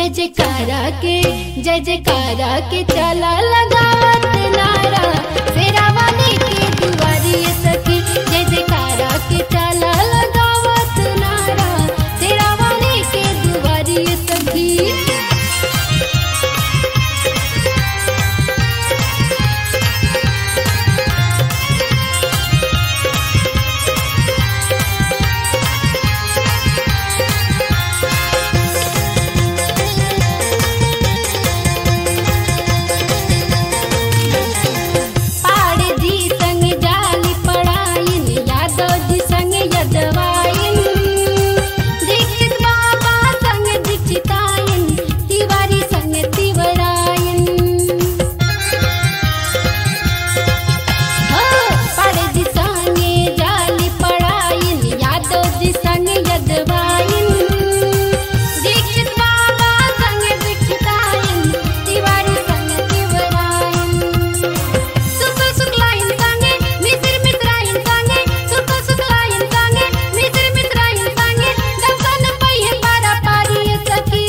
जयकारा के जय जयकारा के चला लगावत नारा फेरा वाले के दुआरी सखी जय जयकारा के चला लगावत नारा फेरा वाले के दुआरी सखी पाड़ जी संग जाली पड़ाइन यादव जी संग यदवाइन दीक्षित बाबा संग दीक्षिताइन तिवारी संग तिवराइन हो पाड़ जी संगे जाली पड़ाइन यादव जी संग यदवाइन दीक्षित बाबा संग दीक्षिताइन तिवारी संग तिवराइन सुख सुखलाइन सांगे मित्र मित्राइन सांगे सुख सुखलाइन सांगे मित्र मित्राइन सांगे दर्शन पइहे पारा पारी सखी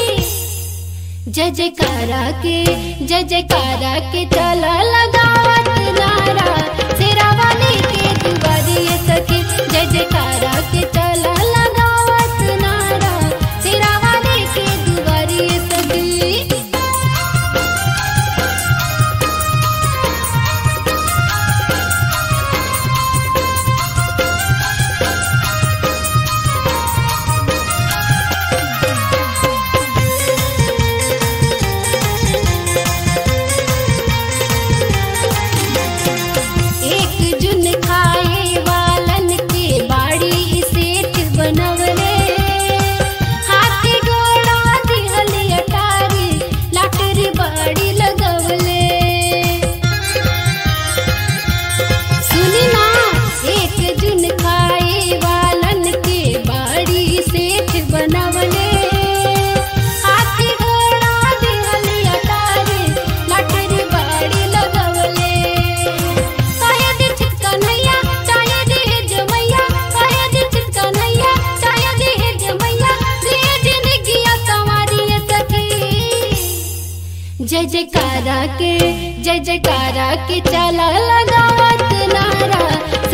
जय जयकारा के जय जयकारा के चला लगावत नारा शेरा वाले के दुआरी सखी जय जयकारा के चला लगावत नारा शेरा वाले के दुआरी सखी एक जुन खाए वालन के बाड़ी सेठ बनवले हाथी घोड़ा दिहल अटारी लाटरी बाड़ी लगवले सुनी ना एक जुन खाए वालन के बाड़ी सेठ बनवले हाथी घोड़ा दिहल अटारी लाटरी बाड़ी लगवले शायद छिटका नैया शायद हे जमैया शायद छिटका नैया शायद हे जमैया दे जिंदगिया संवारी सखी जय जयकारा के जय जयकारा के चला लगावत नारा